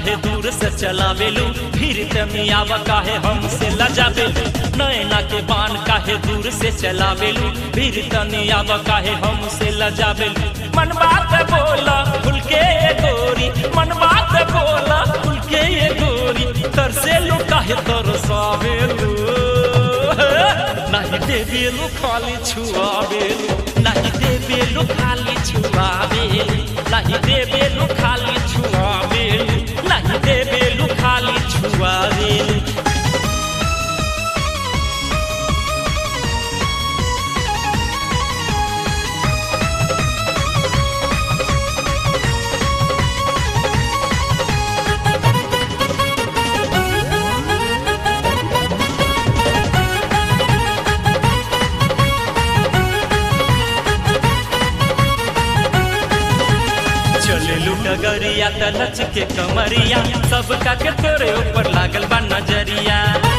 काहे दूर से चलावेलू फिर तनी आवा काहे हमसे लजावेलू नैना के बान काहे दूर से चलावेलू फिर तनी आवा काहे हमसे लजावेलू मन बात बोला खुल के ये गोरी मन बात बोला खुल के ये गोरी तरसेलू काहे तरसावेलू नहीं देवेलू खाली छुआवेलू नहीं देवेलू खाली छुआवेलू नहीं देवेलू खाली छुआवेलू नहीं देवेलू खाली छुआवेलू चले लुटगरिया त नच के कमरिया सबका के तोरे ऊपर लागल बा नजरिया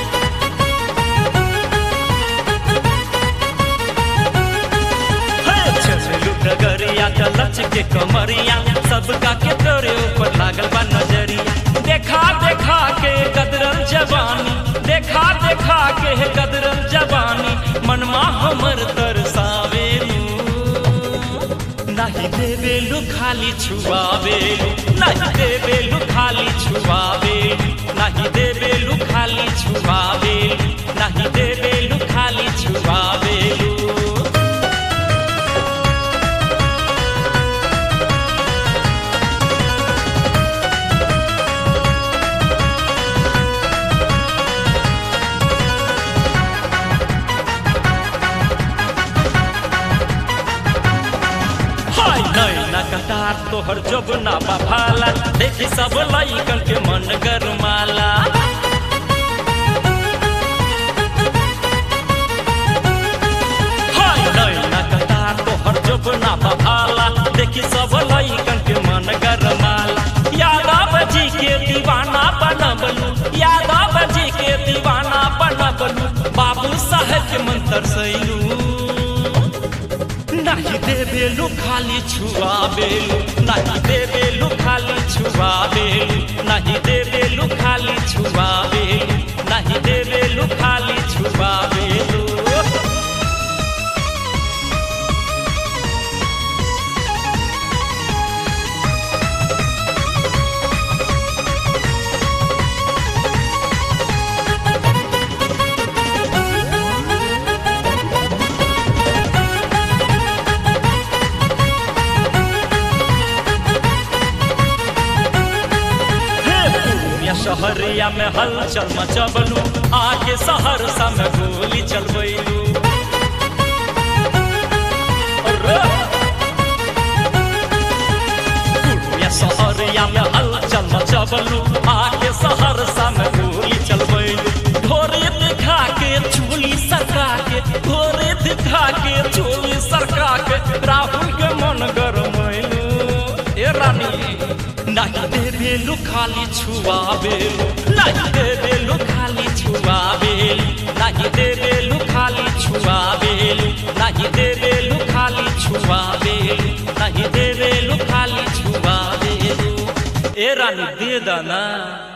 हे, चले लुटगरिया त नच के कमरिया सबका के तोरे ऊपर लागल बा नजरिया देखा देखा के कदरल जवानी देखा देखा के कदरल जवानी मनमा हमर तरसावेलू नहीं देवेलू खाली छुआवेलू नहीं देवेलू खाली छुआवेलू नहीं देवेलू खाली छुआवेलू नहीं देवेलू खाली छुआवेलू हाय नैना कटार तोहर जब ना भाला देखी सब लइकन के मन गरमाला हाय नैना कटार तोहर जब ना भाला देखी सब लइकन के मन गरमाला यादव जी के दीवाना बनबलू यादव जी के दीवाना बनबलू बाबू साहेब के मंत्र सैलू नहीं देवेलू खाली छुआवेलू नहीं देवेलू खाली छुआवेलू नहीं देवेलू खाली छुआवेलू नहीं देवेलू खाली छुआवेलू या शहरिया में हलचल मचबलू आके सहरसा में गोली चलबैलू या शहरिया में हलचल मचबलू आके सहरसा में गोली चलबैलू भोरे दिखा के चोली सरका के भोरे दिखा के चोली सरका के राहुल के मन गरमैलू ए रानी नहीं देवेलू खाली छुआवेलू नहीं देवेलू खाली छुआवेलू नहीं देवेलू खाली छुआवेलू नहीं देवेलू खाली छुआवेलू नहीं देवेलू खाली छुआवेलू ए रानी दे दाना